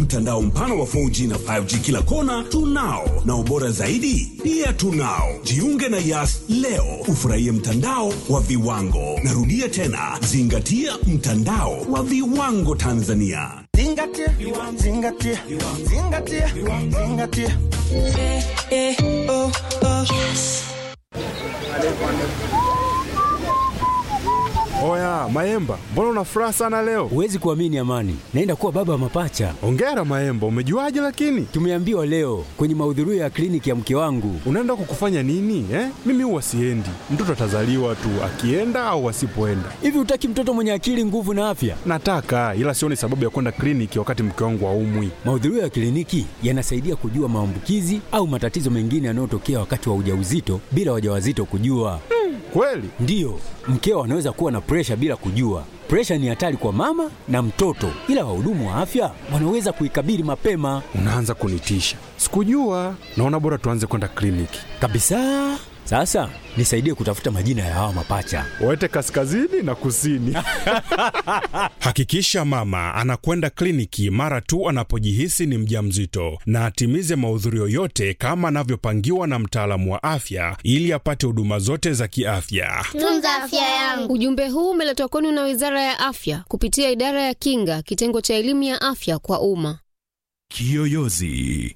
mtandao mpana wa 4G na 5G kila kona tunao, na ubora zaidi pia tunao. Jiunge na Yas leo ufurahie mtandao wa viwango. Narudia tena, zingatia mtandao wa viwango Tanzania. Zingatia, zingatia, zingatia, zingatia. Eh, eh, oh, oh. Oya Maemba, mbona una furaha sana leo? Huwezi kuamini Amani, naenda kuwa baba wa mapacha. Ongera Maemba, umejuaje? Lakini Tumeambiwa leo kwenye mahudhurio ya kliniki ya mke wangu. unaenda kukufanya nini eh? Mimi huwa siendi, mtoto atazaliwa tu akienda au asipoenda. Hivi hutaki mtoto mwenye akili, nguvu na afya? Nataka ila sioni sababu ya kwenda kliniki wakati mke wangu aumwi. Mahudhurio ya kliniki yanasaidia kujua maambukizi au matatizo mengine yanayotokea wakati wa ujauzito bila wajawazito kujua. Kweli? Ndiyo, mkeo anaweza kuwa na presha bila kujua. Presha ni hatari kwa mama na mtoto, ila wahudumu wa afya wanaweza kuikabili mapema Unaanza kunitisha. Sikujua. Naona bora tuanze kwenda kliniki. kabisa. Sasa nisaidie kutafuta majina ya hawa mapacha. Wete kaskazini na kusini. Hakikisha mama anakwenda kliniki mara tu anapojihisi ni mjamzito na atimize mahudhurio yote kama anavyopangiwa na mtaalamu wa afya ili apate huduma zote za kiafya. Tunza afya yangu. Ujumbe huu umeletwa kwenu na Wizara ya Afya kupitia Idara ya Kinga, kitengo cha elimu ya afya kwa umma. Kiyoyozi.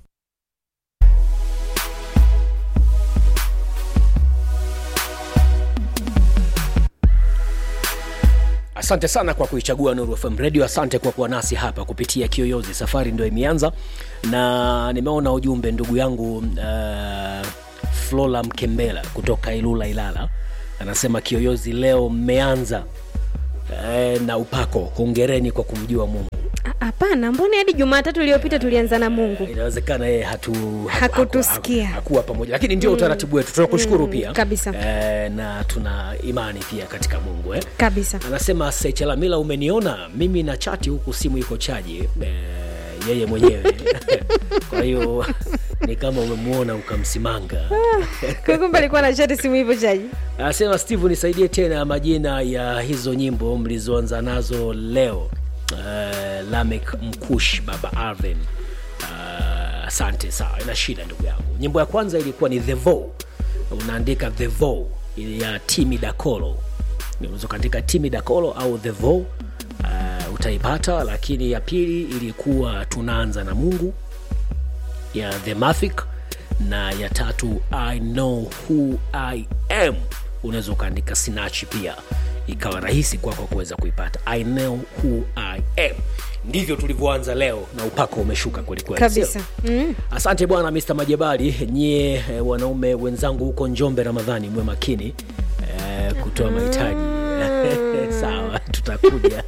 Asante sana kwa kuichagua Nuru FM Radio. Asante kwa kuwa nasi hapa kupitia Kiyoyozi. Safari ndio imeanza, na nimeona ujumbe ndugu yangu uh, Flola Mkembela kutoka Ilula Ilala, anasema Kiyoyozi leo mmeanza uh, na upako. Hongereni kwa kumjua Mungu. Hapana, mbona hadi Jumatatu iliyopita tulianza na Mungu? Inawezekana yeye hatu, haku- Hakutusikia. haku- hakuwa pamoja, lakini ndio utaratibu wetu. Tunakushukuru Mm, pia kabisa. eh, na tuna imani pia katika Mungu eh. Kabisa. Anasema Sechelamila, umeniona mimi na chati huku, simu iko chaji eh, yeye mwenyewe kwa hiyo ni kama umemwona ukamsimanga. Kwa kumbe alikuwa na chati simu hivyo chaji. Anasema Steve, nisaidie tena majina ya hizo nyimbo mlizoanza nazo leo. Uh, Lamek Mkush, Baba Arven. Uh, asante. Sawa, ina shida ndugu yangu. Nyimbo ya kwanza ilikuwa ni The Vow, unaandika The Vow ya Timi Dakolo, unaweza ukaandika Timi Dakolo au The Vow uh, utaipata. Lakini ya pili ilikuwa tunaanza na Mungu ya The Mafic na ya tatu I know who I am. Unaweza ukaandika Sinachi pia ikawa rahisi kwako kuweza kuipata. I know who I am. Ndivyo tulivyoanza leo na upako umeshuka kwelikweli, Kabisa. sio? Mm. Asante bwana Mr. Majabali, nyie eh, wanaume wenzangu huko Njombe, Ramadhani mwe makini eh, kutoa mahitaji sawa, tutakuja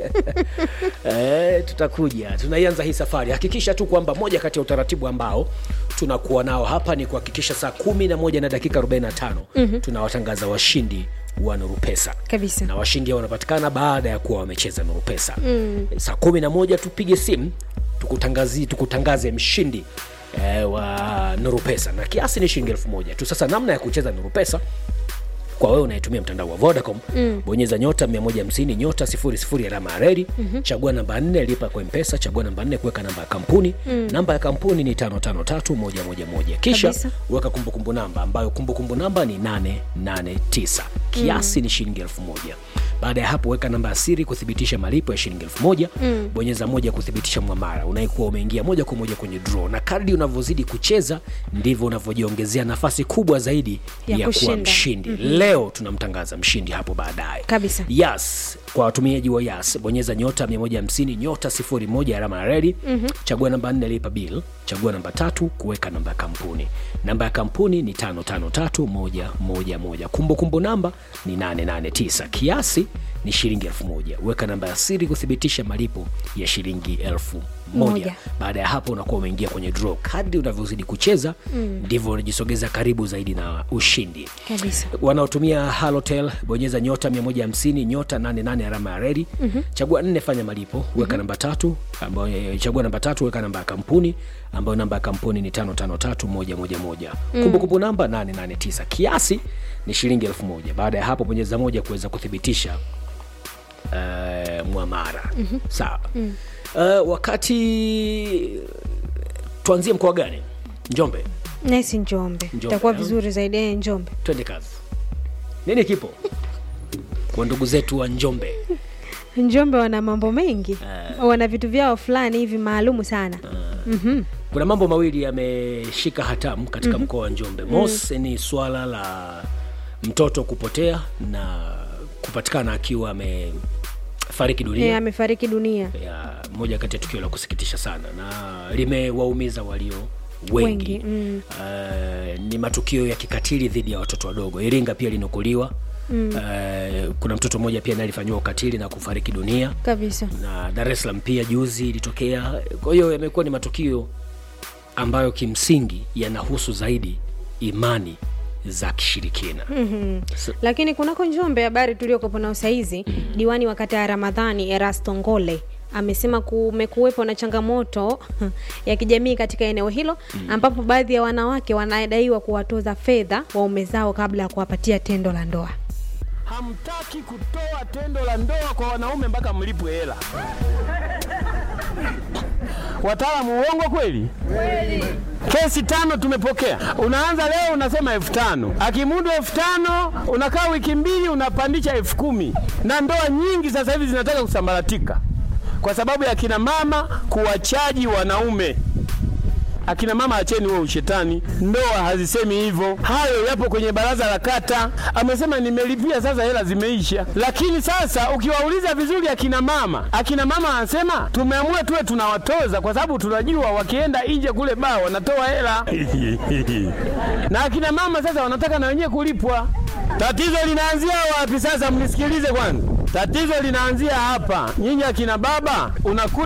eh, tutakuja. Tunaianza hii safari. Hakikisha tu kwamba moja kati ya utaratibu ambao tunakuwa nao hapa ni kuhakikisha saa kumi na moja na dakika 45 Mhm. tunawatangaza washindi wa Nuru Pesa Kabisa. na washindi hao wanapatikana baada ya kuwa wamecheza Nuru Pesa Mm. saa kumi na moja tupige simu tukutangazi, tukutangaze mshindi eh, wa Nuru Pesa na kiasi ni shilingi elfu moja tu. Sasa namna ya kucheza Nuru Pesa kwa wewe unayetumia mtandao wa Vodacom Mm. bonyeza nyota 150 nyota 00 alama ya reli Mhm. chagua namba 4 lipa kwa mpesa chagua namba 4 kuweka namba ya kampuni Mm. namba ya kampuni ni 553111 kisha Kabisa. weka kumbukumbu namba ambayo kumbukumbu namba ni 889 kiasi ni shilingi elfu moja baada ya hapo weka namba ya siri kuthibitisha malipo ya shilingi elfu moja Mm. bonyeza moja kuthibitisha mwamara unaikuwa umeingia moja kwa moja kwenye draw na kadri unavyozidi kucheza ndivyo unavyojiongezea nafasi kubwa zaidi Ya ya, kuwa kushinda. mshindi Mhm. leo tunamtangaza mshindi hapo baadaye Kabisa. yas kwa watumiaji wa yas bonyeza nyota 150 nyota 01 alama ya redi Mhm. chagua namba 4 lipa bill chagua namba tatu kuweka namba ya kampuni namba ya kampuni ni 553111 kumbukumbu namba ni 889 kiasi ni shilingi elfu moja weka namba ya siri kuthibitisha malipo ya shilingi elfu moja Moja. baada ya hapo unakuwa umeingia kwenye draw kadri unavyozidi kucheza Mm. ndivyo unajisogeza karibu zaidi na ushindi Kabisa. wanaotumia halotel bonyeza nyota 150 nyota 88 alama ya redi Mhm. chagua nne fanya malipo weka namba tatu ambayo chagua namba tatu weka namba ya kampuni ambayo namba ya kampuni ni 553111 Mm. kumbukumbu namba 889 kiasi ni shilingi elfu moja baada ya hapo bonyeza moja kuweza kuthibitisha uh, mwamara Mhm. sawa Mm. uh, wakati tuanzie mkoa gani njombe nesi njombe Njombe, itakuwa eh? vizuri zaidi eh, njombe twende kazi nini kipo kwa ndugu zetu wa njombe njombe wana mambo mengi wana vitu vyao fulani hivi maalumu sana Mhm. kuna mambo mawili yameshika hatamu katika mm-hmm. mkoa wa njombe mos mm. ni swala la mtoto kupotea na kupatikana akiwa amefariki dunia Eh, amefariki dunia ya moja kati ya tukio la kusikitisha sana na limewaumiza walio wengi, Wengi, mm. uh, ni matukio ya kikatili dhidi ya watoto wadogo iringa pia linukuliwa mm. uh, kuna mtoto mmoja pia naye alifanyiwa ukatili na kufariki dunia kabisa na dar es salaam pia juzi ilitokea kwa hiyo yamekuwa ni matukio ambayo kimsingi yanahusu zaidi imani za kishirikina Mhm. So- lakini kunako njombe habari tuliokopo nao saizi diwani wa kata ya ramadhani erasto ngole amesema kumekuwepo na changamoto ya kijamii katika eneo hilo ambapo baadhi ya wanawake wanadaiwa kuwatoza fedha waume zao kabla ya kuwapatia tendo la ndoa hamtaki kutoa tendo la ndoa kwa wanaume mpaka mlipwe hela. Wataalamu, uongo kweli? Kesi tano tumepokea. Unaanza leo unasema elfu tano akimudu elfu tano unakaa wiki mbili unapandisha elfu kumi na ndoa nyingi sasa hivi zinataka kusambaratika kwa sababu ya kina mama kuwachaji wanaume. Akina mama acheni huo ushetani, ndoa hazisemi hivyo. Hayo yapo kwenye baraza la kata, amesema nimelipia, sasa hela zimeisha. Lakini sasa ukiwauliza vizuri akina mama, akina mama anasema tumeamua tuwe tunawatoza kwa sababu tunajua wakienda nje kule baa wanatoa hela na akina mama sasa wanataka na wenyewe kulipwa. Tatizo linaanzia wapi sasa? Mnisikilize kwanza, tatizo linaanzia hapa. Nyinyi akina baba unakuta